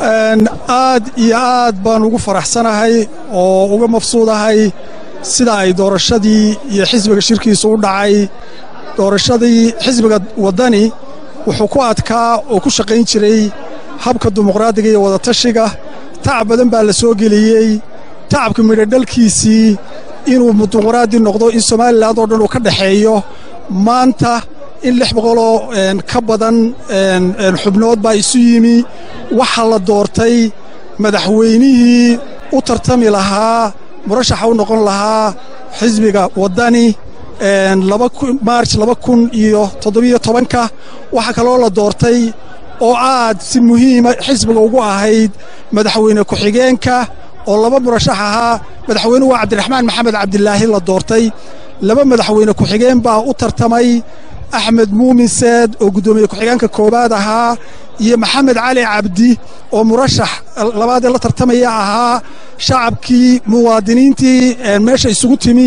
aad iyo aad baan ugu faraxsanahay oo uga mafsuudahay sida ay doorashadii iyo xisbiga shirkiisu u dhacay doorashadii xisbiga waddani wuxuu ku adkaa oo ku shaqayn jiray habka dimuqraadiga iyo wadatashiga tacab badan baa la soo geliyey tacabka midhodhalkiisii inuu dimuqraadi noqdo in somalilan oo dhan uu ka dhaxeeyo maanta in lix boqoloo ka badan xubnood baa isu yimi waxaa la doortay madaxweynihii u tartami lahaa murashaxa u noqon lahaa xisbiga waddani maarj laba kun iyo toddobiyo tobanka waxaa kaloo la doortay oo aad si muhiima xisbiga ugu ahayd madaxweyne ku-xigeenka oo laba murashax ahaa madaxweynuhu waa cabdiraxmaan maxamed cabdilaahi la doortay laba madaxweyne ku-xigeen baa u tartamay axmed muumin seed oo guddoomiye ku-xigeenka koowaad ahaa iyo maxamed cali cabdi oo murashax labaadee la tartamaya ahaa shacabkii muwaadiniintii meesha isugu timi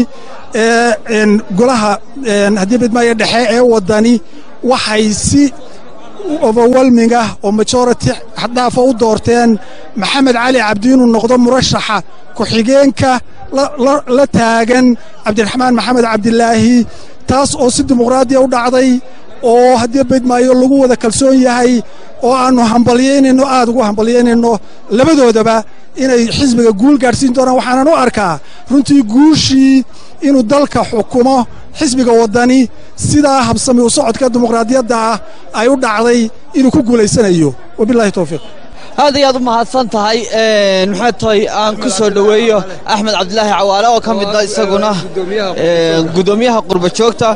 ee golaha haddii midmaayo dhexe ee waddani waxay si overwelmingah oo majority xaddhaafa u doorteen maxamed cali cabdi inuu noqdo murashaxa ku-xigeenka la taagan cabdiraxmaan maxamed cabdilaahi taas oo si dimuqraadiya u dhacday oo haddii baydmaayo lagu wada kalsoon yahay oo aannu hambalyaynayno aad ugu hambalyaynayno labadoodaba inay xisbiga guul gaadhsiin doonaan waxaanan u arkaa runtii guushii inuu dalka xukumo xisbiga waddani sidaa habsami u socodka dimuqraadiyadda ah ay u dhacday inuu ku guulaysanayo wabilahi towfiiq aad iyo aad u mahadsan tahay maxay tahay aan ku soo dhoweeyo axmed cabdilaahi cawaale oo ka midna isaguna guddoomiyaha qurbajoogta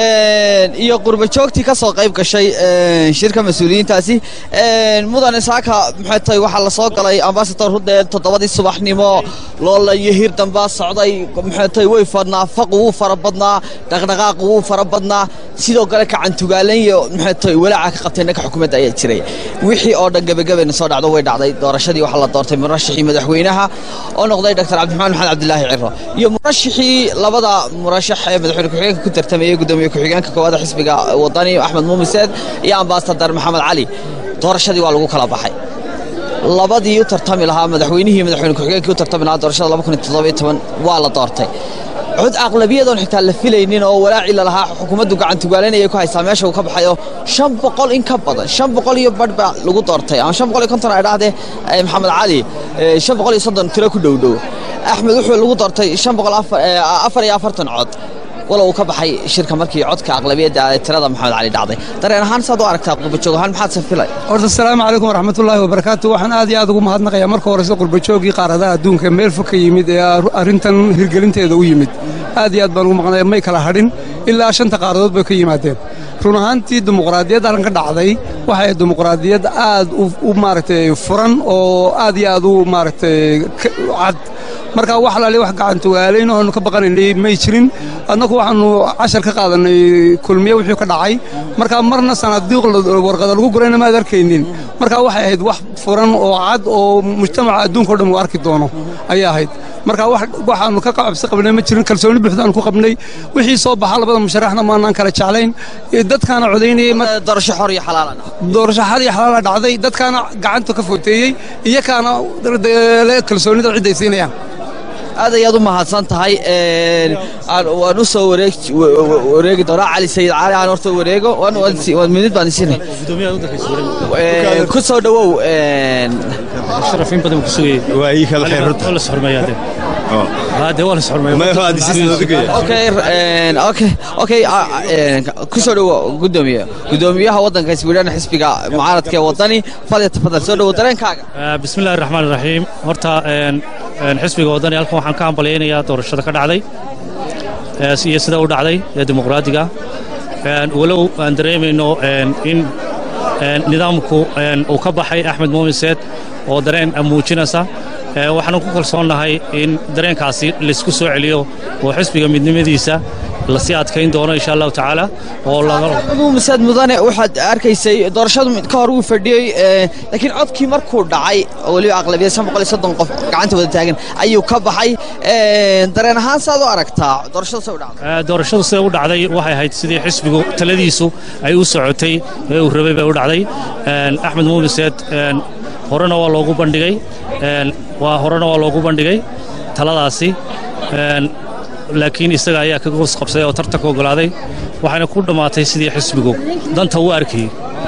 iyo qurbajoogtii ka soo qayb gashay shirka mas-uuliyiintaasi mudane saaka maxay tahay waxaa la soo galay ambasador hudeel toddobadii subaxnimo loola iyo hir dambaa socday maxay tahay way fadnaa faqu wuu fara badnaa dhaqdhaqaaqu wuu fara badnaa sidoo kale kacantugaalayn iyo maxay tahay walaaca ka qabtay dhanka xukuumadda ayaa jiray wixii oo dhan gebagabayna soo dhacdo way dhacday doorashadii waxaa la doortay murashixii madaxweynaha oo noqday dr cabdiraxmaan maxamed cabdilaahi ciro iyo murashixii labada murashax ee madaxweyne ku-xigeenka ku tartamayey guddoomiye ku-xigeenka koowaada xisbiga wadani axmed muumiseed iyo ambasadar maxamed cali doorashadii waa lagu kala baxay labadii u tartami lahaa madaxweynihii madaxweyne ku-xigeenkii u tartami lahaa doorashada laba kun iyo toddoba iyo toban waa la doortay cod aqlabiyadoon xitaa la filaynin oo walaaci lalahaa xukuumaddu gacantugaalaynayay ku haysaa meesha uu ka baxayo shan boqol in ka badan shan boqol iyo badh baa lagu doortay ama shan boqol iyo konton ay dhahdee maxamed cali shan boqol iyo soddon tiro ku dhowdhow axmed wuxuu lagu doortay shan boqol afar iyo afartan cod walow uu ka baxay shirka markii codka aqlabiyadda ee tirada maxamed cali dhacday dareen ahaan saad u aragtaa qurbajoog ahaan maxaad se filay horta asalaamu calaykum waraxmatullaahi wabarakaatu waxaan aad iyo aad ugu mahadnaqayaa marka horeyse qurbajoogii qaaradaha adduunka meel fog ka yimid ee arrintan hirgelinteeda u yimid aad iyo aad baan ugu maqnaya may kala hadhin ilaa shanta qaaradood bay ka yimaadeen run ahaantii dimuqraadiyaddan ka dhacday waxay dimuqraadiyad aad u maaragtay furan oo aad iyo aad u maaragtay cad marka wax alaali wax gacantugaalayn oonu ka baqanaynay may jirin adnaku waxaannu cashar ka qaadannay kulmiye wixii ka dhacay marka marna sanaadiiq warqada lagu gurayna maad arkaynin marka waxay ahayd wax furan oo cad oo mujtamaca adduunka o dhan uu arki doono ayay ahayd marka waxaannu ka cabsi qabnay ma jirin kalsooni buuxdaannu ku qabnay wixii soo baxa labada musharaxna maanaan kala jeclayn dadkaana codaynayey doorasho xor iyo xalaala doorasho xor iyo xalaala dhacday dadkaana gacanta ka footeeyey iyo kaana kalsoonida cidday siinayaan aad ayaad u mahadsan tahay waan u soo wareegi doonaa cali sayid cali aan horta wareego minid baan isinay ku soo dhowow sharafiin badan ku sugayay waa ii kala xeer horta la xurmeeyaa de hade waa la xurmeeyaokay ku soo dhowo gudoomiye gudoomiyaha waddanka iswiidhan xisbiga mucaaradka ee waddani fadya tafadal soo dhowo dareenkaaga bismi illahi raxmaan iraxiim horta xisbiga waddani halkan waxaan ka hambalyaynayaa doorashada ka dhacday iyo sida u dhacday ee dimuqraadiga walow aan dareemayno in nidaamku uu ka baxay axmed muumin seed oo dareen muujinaysa waxaanu ku kalsoonnahay in dareenkaasi laysku soo celiyo oo xisbiga midnimadiisa lasii adkayn doono insha allahu tacaala muumiseed mudane waxaad arkaysay doorashadu ka hor wuu fadhiyey laakiin codkii markuu dhacay oo weliba aqlabiyad shan boqol iyo soddon qof gacanta wada taagan ayuu ka baxay dareen ahaan saad u aragtaa doorashadu say u dhacday doorashadu sida u dhacday waxay ahayd sidii xisbigu taladiisu ay u socotay ee uu rabay bay u dhacday axmed muumiseed horena waa loogu bandhigay waa horena waa loogu bandhigay taladaasi laakiin isaga ayaa ka goos qabsaday oo tartanka ogolaaday waxayna ku dhammaatay sidii xisbigu danta u arkayey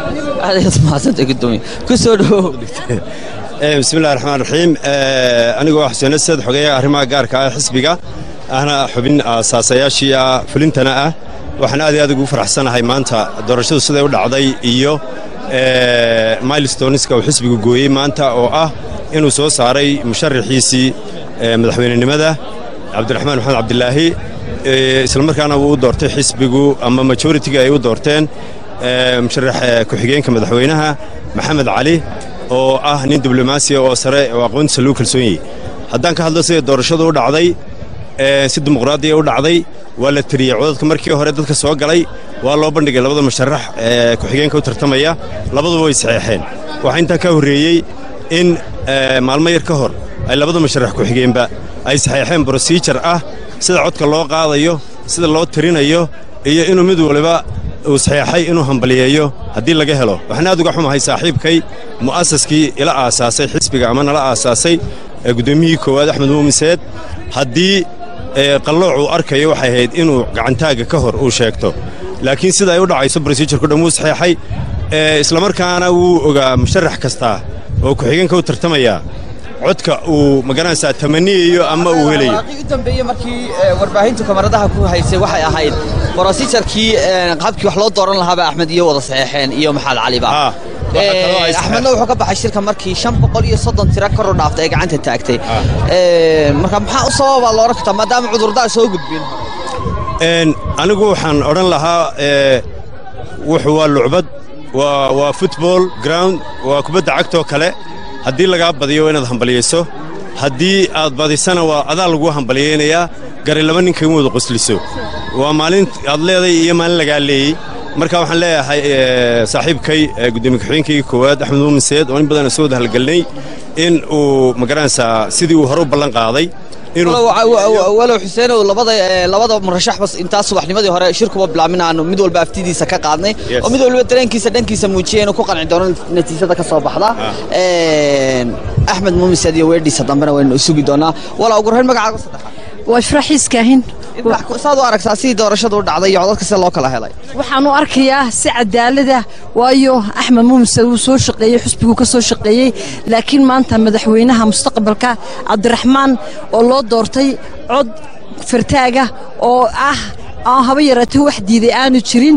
bismillahi raxmaan raxiim anigoo xuseen asad xogeeyaha arrimaha gaarka ah xisbiga ahna xubin aasaasayaashii ah fulintana ah waxaan aad iyo aad ugu faraxsanahay maanta doorashadu siday u dhacday iyo milestoneska uu xisbigu gooyey maanta oo ah inuu soo saaray musharaxiisii madaxweynenimada cabdiraxmaan maxamed cabdilaahi islamarkaana uu u doortay xisbigu ama majoritiga ay u doorteen musharax ku-xigeenka madaxweynaha maxamed cali oo ah nin diblomaasiya oo sare oo aqoontiisa lagu kalsoon yahay haddaan ka hadlo sida doorashadu u dhacday si dimuqraadiya u dhacday waa la tiriyey codadka markii hore dadka soo galay waa loo bandhigay labada musharax ee ku-xigeenka u tartamaya labaduba way saxeexeen waxaa intaa ka horreeyey in maalmo yar ka hor ay labada musharax ku-xigeenba ay saxeexeen brosijar ah sida codka loo qaadayo sida loo tirinayo iyo inuu mid waliba uu saxeexay inuu hambaliyeeyo haddii laga helo waxaan aad uga xumahay saaxiibkay mu'asaskii ila aasaasay xisbiga ama nala aasaasay guddoomiyihii koowaad axmed muumiseed haddii qallooc uu arkayo waxay ahayd inuu gacantaagga ka hor uu sheegto laakiin sida ay u dhacayso brosijarku dhan wuu saxeexay islamarkaana wuu ogaa musharax kastaa oo ku-xigeenka u tartamayaa codka uu magaranaysaa tamaniyayo ama uu helayo u dambeeye markii warbaahintu kamaradaha ku haysay waxay ahayd brosijarkii qabkii wax loo dooran lahaaba axmed iyo wada saxeexeen iyo maxamed caliba axmedna wuxuu ka baxay shirka markii shan boqol iyo soddon tiro kor u dhaaftay ee gacanta taagtay marka maxaa u sababaa looran kartaa maadaama cudurdaar soo gudbin anigu waxaan odhan lahaa wuxuu waa lucbad waa futbol ground waa kubadda cagtoo kale haddii lagaa badiyo waa inaad hambaliyayso haddii aad badisana waa adaa laguu hambaliyaynayaa gari laba ninka in wada qosliso waa maalin aad leeday iyo maalin lagaa leeyey marka waxaan leeyahay saaxiibkay gudoomiye ku-xigeenkaygii koowaad axmed muumin seed oo in badan soo wada halgelnay in uu magaranaysaa sidii uu hore u ballan qaaday walow xuseenow labada labada murashaxba intaas subaxnimadii hore shirkuba bilaabin aanu mid walba aftidiisa ka qaadnay oo mid walba dareenkiisa dhankiisa muujiyay inuu ku qanci doono natiijada ka soo baxda axmed muumin seed iyo weedhiisa dambena waynu sugi doonaa walaa ugu horreyn magacaaga saddexaad waa ifraaxiiskaahin saad u aragtaa sidii doorashadu u dhacday iyo codadka sida loo kala helay waxaan u arkayaa si cadaalada waayo axmed muumise wuu soo shaqeeyey xusbiguu ka soo shaqeeyey laakiin maanta madaxweynaha mustaqbalka cabdiraxmaan oo loo doortay cod fartaaga oo ah aan haba yaraatee wax diiday aanu jirin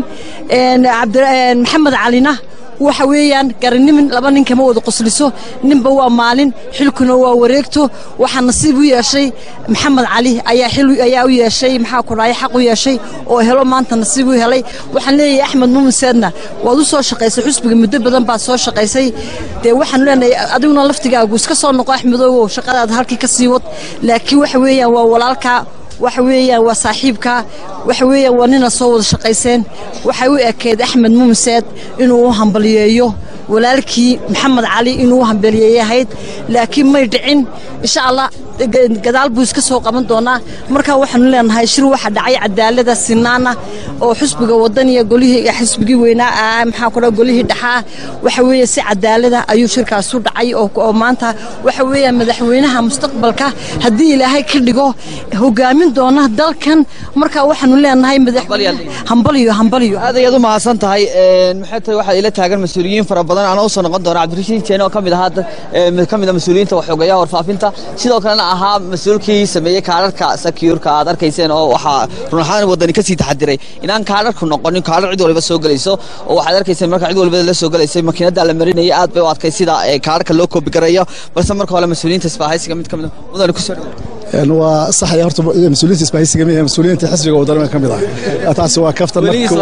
maxamed calina waxa weeyaan garanimin laba nin kama wada qosliso ninba waa maalin xilkuna waa wareegto waxaa nasiib u yeeshay maxamed cali ayaa xil ayaa u yeeshay maxaa ku dhahay xaq u yeeshay oo helo maanta nasiib u helay waxaan leeyahay axmed muumin seedna waad u soo shaqaysay xusbiga muddo badan baad soo shaqaysay dee waxaan leenahay adiguna laftigaagu iska soo noqo axmedowow shaqadaada halkii ka sii wad laakiin waxa weeyaan waa walaalkaa waxa weeyaan waa saaxiibka waxa weeyaan waa nina soo wada shaqayseen waxay u ekeed axmed muumiseed inuu u hambaliyeeyo walaalkii maxamed cali inuu u hambaliyeeyahayd laakiin may dhicin insha allah gadaal buu iska soo qaban doonaa markaa waxaanu leenahay shir waxa dhacay cadaalada sinaana oo xusbiga wadaniya golihii xisbigii weynaa maxaa ku golihii dhaxaa waxa weeye si cadaalada ayuu shirkaas u dhacay oo maanta waxa weeye madaxweynaha mustaqbalka haddii ilaahay ka dhigo hogaamin doona dalkan markaa waxaanu leenahay hambaliyo hambaliyo aad ayaad u mahadsan tahay maxay tahay waxaa ila taagan mas-uuliyiin fara badan anoo soo noqon doona cabdirashiid jeene oo ka mid ahaa ka mid a mas-uuliyiinta waxoogayaha warfaafinta sidoo kalena ahaa mas-uulkii sameeyey kaadharka sakiurka aad arkayseen oo waxaa run ahaan wadani ka sii taxadiray inaan kaadharku noqonin kaadhar cid waliba soo gelayso oo waxaad arkayseen marka cid waliba la soo gelaysay makiinada la marinayay aad bay u adkay sida kaadharka loo koobi garayo balse marka hore mas-uuliyiinta isbaahaysiga mid ka mid mudane ku soo dhawo waa saxaya horta mas-uuliyiinta isbaahaysiga miya mas-uuliyiinta xisbiga wadani ka mid ah taasi waa kaftan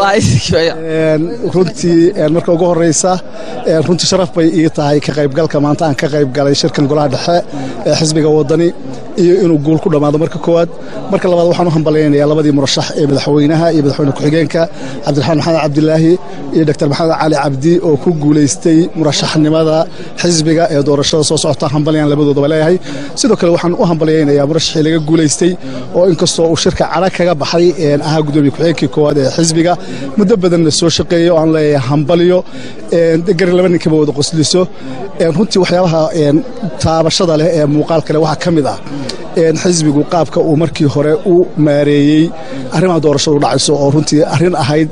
runtii marka ugu horeysa runtii sharaf bay ii tahay ka qaybgalka maanta aan ka qayb galay shirkan golaha dhexe ee xisbiga wadani iyo inuu guul ku dhammaado marka koowaad marka labaad waxaan u hambalyaynayaa labadii murashax ee madaxweynaha iyo madaxweyne ku-xigeenka cabdiraxmaan maxamed cabdilaahi iyo dr maxamed cali cabdi oo ku guulaystay murashaxnimada xisbiga ee doorashada soo socota hambalyaan labadoodaba leeyahay sidoo kale waxaan u hambalyaynayaa murashaxii laga guulaystay oo inkastoo uu shirka cadha kaga baxay ahaa gudoomiye ku-xigeenkii koowaad ee xisbiga muddo badanna soo shaqeeyey oo aan leeyahay hambalyo garin laba ninkaba wada qosliso runtii waxyaabaha taabashada leh ee muuqaal kale waxaa ka mid ah xisbigu qaabka uu markii hore u maareeyey arrimaha doorashadu dhacayso oo runtii arrin ahayd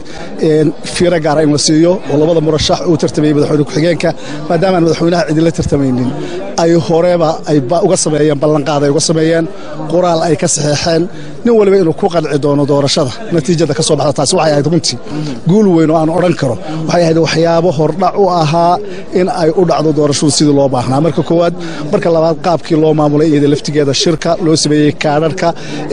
fiiro gaara in la siiyo oo labada murashax uu tartamayey madaxweyne ku-xigeenka maadaama aan madaxweynaha cidila tartamaynin ay horeba ay uga sameeyeen ballanqaad ay uga sameeyeen qoraal ay ka saxeexeen nin waliba inuu ku qanci doono doorashada natiijada ka soo baxda taasi waxay ahayd runtii guul weyn oo aan odhan karo waxay ahayd waxyaabo hordhac u ahaa in ay u dhacdo doorashadu sidii loo baahnaa marka koowaad marka labaad qaabkii loo maamulay iyada laftigeeda shirka loo sameeyey kaadharka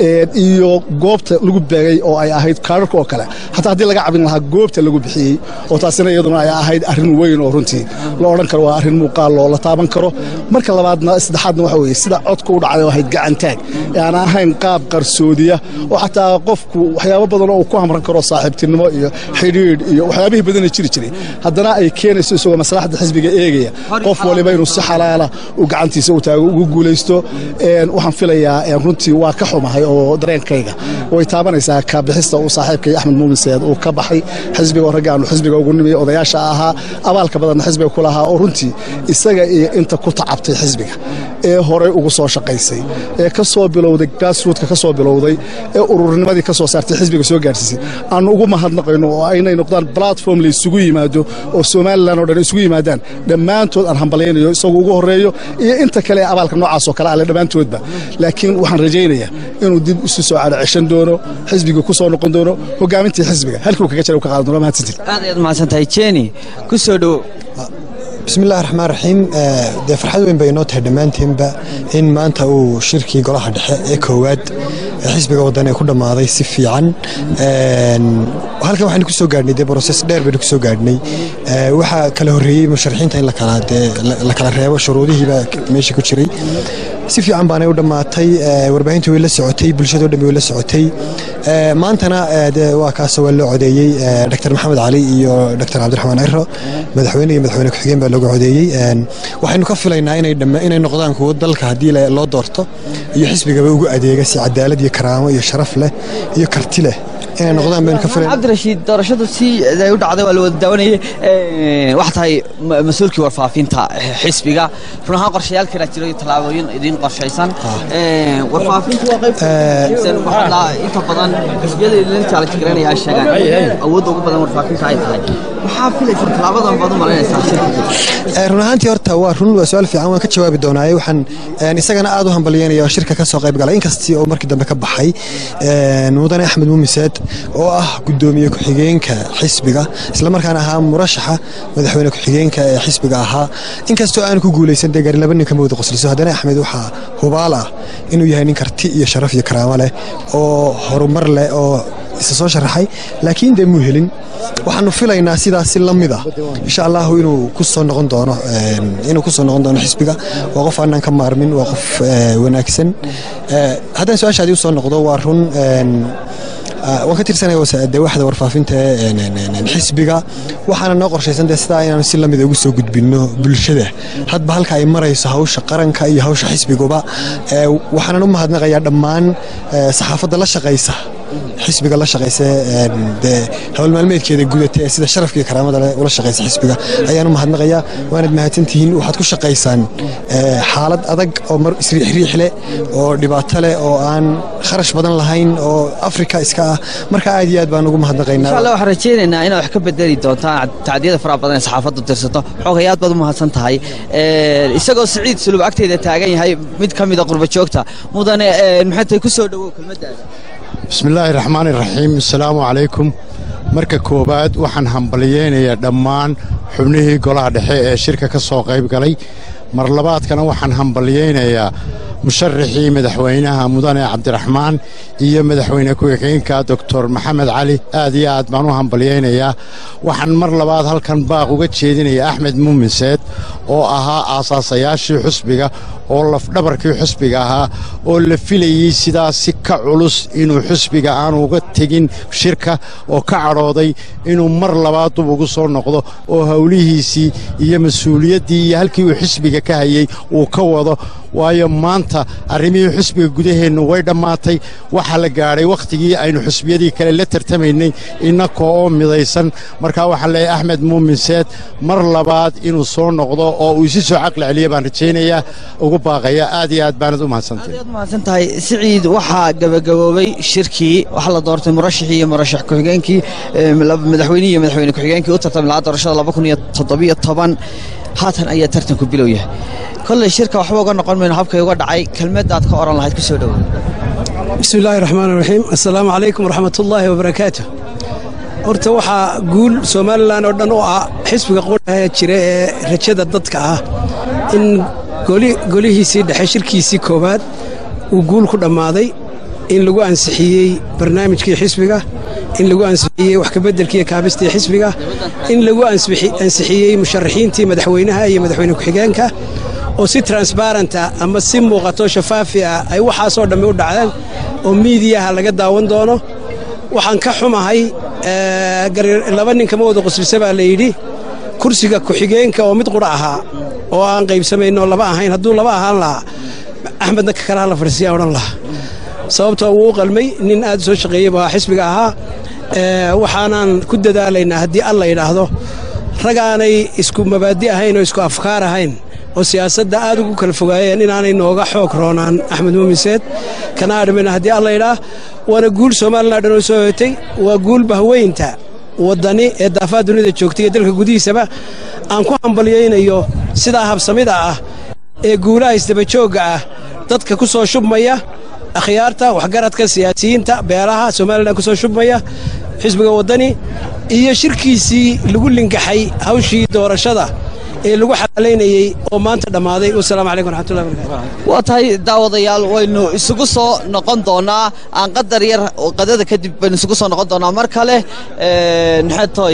iyo goobta lagu beegay oo ay ahayd kaadharka oo kale xataa haddii laga cabin lahaa goobta lagu bixiyey oo taasina iyaduna ay ahayd arrin weyn oo runtii la odhan karo waa arrin muuqaal oo la taaban karo marka labaadna saddexaadna waxa weeye sida codka u dhacday oo ahayd gacantaag ee aan ahayn qaab qarsoodiya oo xataa qofku waxyaabo badan oo uu ku hamran karo saaxiibtinimo iyo xidhiidh iyo waxyaabihii badana jiri jiray haddana ay keenayso isagoo maslaxadda xisbiga eegaya qof waliba inuu si xalaala uu gacantiisa u taago ugu guulaysto waxaan filayaa runtii waa ka xumahay oo dareenkayga way taabanaysaa kaabixista uu saaxiibkay axmed muumin seed uu ka baxay xisbiga oo raggaanu xisbiga ugu nimi odayaasha ahaa abaalka badanna xisbiga ku lahaa oo runtii isaga iyo inta ku tacabtay xisbiga ee horey ugu soo shaqaysay ee ka soo bilowday gaasruudka ka soo bilowday ee ururnimadii ka soo saartay xisbiga soo gaarsiisay aanu ugu mahadnaqayno oo aynay noqdaan platform la isugu yimaado oo somalilan oo dhan isugu yimaadaan dhammaantood aan hambalyaynayo isagu ugu horreeyo iyo inta kale ee abaalka noocaasoo kale ale dhammaantoodba laakiin waxaan rajaynayaa inuu dib isu soo cadhaceshan doono xisbigii ku soo noqon doono hogaamintii xisbiga halkuu kaga jira u ka qaadan doono mahadsantiin aad ayaad mahadsantahay jeni ku soo dhowo bismillahi raxmaan raxiim dee farxad weyn bay inoo tahay dhammaanteenba in maanta uu shirkii golaha dhexe ee koowaad ee xisbiga waddan ee ku dhammaaday si fiican halkan waxaynu ku soo gaadhnay dee broses dheer baynu ku soo gaadhnay waxaa kala horreeyey musharaxiinta in la kala reebo shuruudihiibaa meesha ku jiray si fiican baanay u dhammaatay warbaahintu way la socotay bulshadoo dhan way la socotay maantana de waa kaasoo waa loo codeeyey dr maxamed cali iyo dr cabdiraxmaan ciro madaxweyne iyo madaxweyne ku-xigeen baa looga codeeyey waxaynu ka filaynaa inay noqdaan kuwo dalka haddii loo doorto iyo xisbigaba ugu adeega si cadaalad iyo karaamo iyo sharaf leh iyo karti leh inay noqdaan baynu ka filaynaa cabdirashiid doorashadu si ay u dhacday waa la wada daawanayay waxaa tahay mas-uulkii warfaafinta xisbiga run ahaan qorshayaal jiro iyo tallaabooyin idin qorshaysan warfaafintu waa qayb waxaa inta badan xisbiyada idin challenge garanaya sheegaan awoodda ugu badan warfaafinta ay tahay maxaa filaysa tallaabadan baad u malaynaysaa shirka run ahaantii horta waa run waa su-aal fiican waan ka jawaabi doonaaye waxaan isagana aad u hambalyeynaya oo shirka ka soo qayb galay inkastii oo markii dambe ka baxay mudane axmed muumiseed oo ah gudoomiye ku-xigeenka xisbiga islamarkaana ahaa murashaxa madaxweyne ku-xigeenka ee xisbiga ahaa inkastoo aan ku guulaysan dee gaari laba nin kama wada qosliso haddana axmed waxaa hubaal ah inuu yahay nin karti iyo sharaf iyo karaamo leh oo horumar leh oo isa soo sharaxay laakiin dee muu helin waxaanu filaynaa sidaas si la mid ah insha allahu inuu ku soo noqon doono inuu ku soo noqon doono xisbiga waa qof aanan ka maarmin waa qof wanaagsan haddaan su-aashaadii u soo noqdo waa run waan ka tirsanaya waxda warfaafinta xisbiga waxaana noo qorshaysan dee sidaa inaanu si lamida ugu soo gudbinno bulshada hadba halka ay marayso hawsha qaranka iyo hawsha xisbiguba waxaanan u mahadnaqayaa dhammaan saxaafadda la shaqaysa xisbiga la shaqaysa dee hawl maalmeedkeeda gudata ee sida sharafka iyo karaamada leh ula shaqaysa xisbiga ayaan u mahadnaqayaa waanad mahadsantihiin waxaad ku shaqaysaan xaalad adag oo mar isriixriix leh oo dhibaato leh oo aan kharash badan lahayn oo afrika iska ah marka aad iyo aad baan ugu mahadnaqaynaa insha allah waxaan rajaynaynaa inaad wax ka bedeli doontaan tacdiyada faraha badan ee saxaafaddu tirsato xoogay aad baad u mahadsan tahay isagoo siciid sulub agteeda taagan yahay mid ka mida qurba joogta mudane maxay tahay ku soo dhowow kelmaddaada bismillaahi raxmaani raxiim assalaamu calaykum marka koowaad waxaan hambalyeynayaa dhammaan xubnihii golaha dhexe ee shirka ka soo qayb galay mar labaadkana waxaan hambalyeynayaa musharaxii madaxweynaha mudane cabdiraxmaan iyo madaxweyne ku-xigeenka doctor maxamed cali aad iyo aad baan u hambalyaynayaa waxaan mar labaad halkan baaq uga jeedinaya axmed muuminseed oo ahaa aasaasayaashii xusbiga oo lafdhabarkii xusbiga ahaa oo la filayey sidaas si ka culus inuu xusbiga aanu uga tegin shirka oo ka cadhooday inuu mar labaad dub ugu soo noqdo oo howlihiisii iyo mas-uuliyaddii iyo halkii uu xisbiga ka hayey uu ka wado waayo maanta arrimihii xusbiga gudaheennu way dhammaatay waxaa la gaadhay wakhtigii aynu xusbiyadii kale la tartamaynay innakoo oo midaysan markaa waxaan leeyahay axmed muuminseed mar labaad inuu soo noqdo oo uu isi soo caqli celiya baan rajaynayaa ugu baaqaya aad iyo aad baanad u mahadsantahay aad mahadsan tahay siciid waxaa gabagaboobay shirkii waxaa la doortay murashaxii iyo murashax ku-xigeenkii madaxweynihii iyo madaxweyne ku-xigeenkii u tartami lahaa doorashada laba kun iyo toddobiyo toban haatan ayaa tartanku bilow yahay kolley shirka waxba uga noqon mayno habkay uga dhacay kelmaddaad ka odhan lahayd ku soo dhowow bismi illaahi raxmaan raxiim assalaamu calaykum waraxmatullaahi wabarakaatu horta waxaa guul somalilan oo dhan u ah xisbiga qudhaha jira ee rajada dadka ah in golihiisii dhexe shirkiisii koowaad uu guul ku dhammaaday in lagu ansixiyey barnaamijkii xisbiga in lagu ansixiyey wax kabeddelkiiyo kaabistii xisbiga in lagu ansixiyey musharaxiintii madaxweynaha iyo madaxweyne ku-xigeenka oo si transbaranta ama si muuqato shafaafi ah ay waxaasoo dhammi u dhacdeen oo miidiyaha laga daawan doono waxaan ka xumahay laba nin kama wada qoslisa baa la yidhi kursiga ku-xigeenka oo mid qudha ahaa oo aan qaybsamaynoo laba ahayn hadduu laba ahaan lahaa axmedna ka kalaha la fadhiisiyaa odhan lahaa sababtoo wuu u qalmay nin aad u soo shaqeeyey baa xisbiga ahaa waxaanaan ku dadaalaynaa haddii alla yidhaahdo ragaanay isku mabaadi ahayn oo isku afkaar ahayn oo siyaasadda aad ugu kala fogaayeen inaanay nooga xoog roonaan axmed muumiseed kana adhmayna haddii alla yidhaah waana guul somalilan dhan oo soo hoytay waa guul bahweynta waddani ee daafaha dunida joogtay iyo dalka gudihiisaba aan ku hambalyaynayo sidaa habsamida ah ee guulaha isdabajoogga ah dadka ku soo shubmaya akhyaarta waxgaradka siyaasiyiinta beelaha somalilan ku soo shubmaya xisbiga waddani iyo shirkiisii lagu lingaxay hawshii doorashada ee lagu xalaalaynayey oo maanta dhammaaday wasalaamu calaykum raxmatullahi barakatu waa tahay daawadayaal waynu isugu soo noqon doonaa aan qadar yar qadada kadib baynu isugu soo noqon doonaa mar kale maxay tahay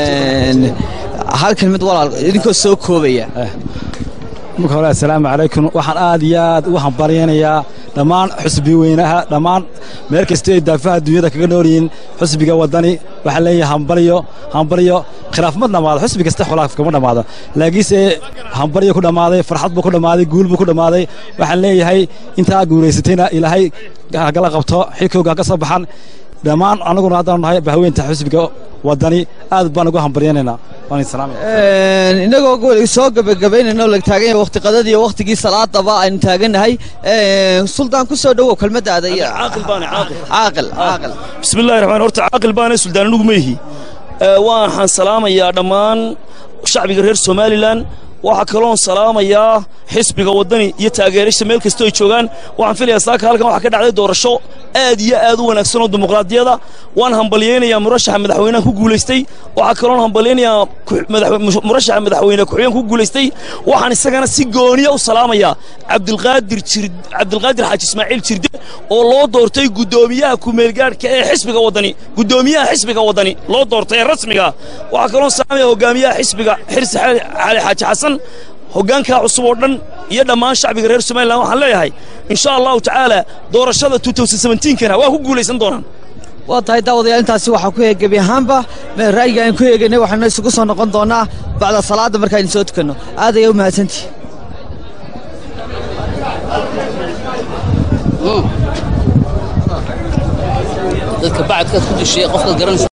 hal kelmid walaal idinkoo soo koobaya marka hore assalaamu calaykum waxaan aad iyo aad ugu hambalyaynayaa dhammaan xusbi weynaha dhammaan meel kasta ay daafaha dunyada kaga nool yihiin xusbiga waddani waxaa leeyahay hambalyo hambalyo khilaaf ma dhammaado xusbi kasta khilaaf kama dhammaado laakiinse hambalyo ku dhammaaday farxad buu ku dhammaaday guul buu ku dhammaaday waxaan leeyahay intaa guulaysatayna ilaahay hagala qabto xilkooga ha ka soo baxan dhammaan annaguna haddaan nahay bahweynta xusbiga waddani aad baan ugu hambalyaynaynaa waan idin salaamaya inagoo soo gebagabaynayno lag taagan yahay waqti qadadii iyo waqtigii salaadaba aynu taagannahay suldaan ku soo dhowow kelmaddaada iyo caaqil baane caaqil caaqil caaqil bismillahi raxmaan horta caaqil baane suldaan anugu meyhi waxaan salaamayaa dhammaan shacbiga reer somalilan waxaa kaloon salaamayaa xisbiga waddani iyo taageeraysa meel kastoo ay joogaan waxaan filayaa saaka halkan waxaa ka dhacday doorasho aad iyo aad u wanaagsan oo dimuqraadiyada waan hambalyaynayaa murashaxa madaxweynaha ku guulaystay waxaa kaloon hambalyaynayaa murashaxa madaxweyne ku-xigeen ku guulaystay waxaan isagana si gooniya u salaamayaa cabdilqaadir cabdilqaadir xaaji ismaaciil jirde oo loo doortay guddoomiyaha kumeelgaadhka ee xisbiga waddani guddoomiyaha xisbiga waddani loo doortay ee rasmiga waxaa kaloon salaamaya hogaamiyaha xisbiga xirsi cali xaaji xasan hoggaankaa cusub oo dhan iyo dhammaan shacbiga reer somalilan waxaan leeyahay insha allahu tacaala doorashada kana waa ku guulaysan doonaan waa tahay daawadayaal intaasi waxaa ku eeg gebi ahaanba ra'yiga aan ku eegaynay waxaanu isugu soo noqon doonaa bacda salaadda markaaynu soo tukanno aad ayaa u mahadsantihi dadka bacadkaad ku dishay qofkaad garanaysa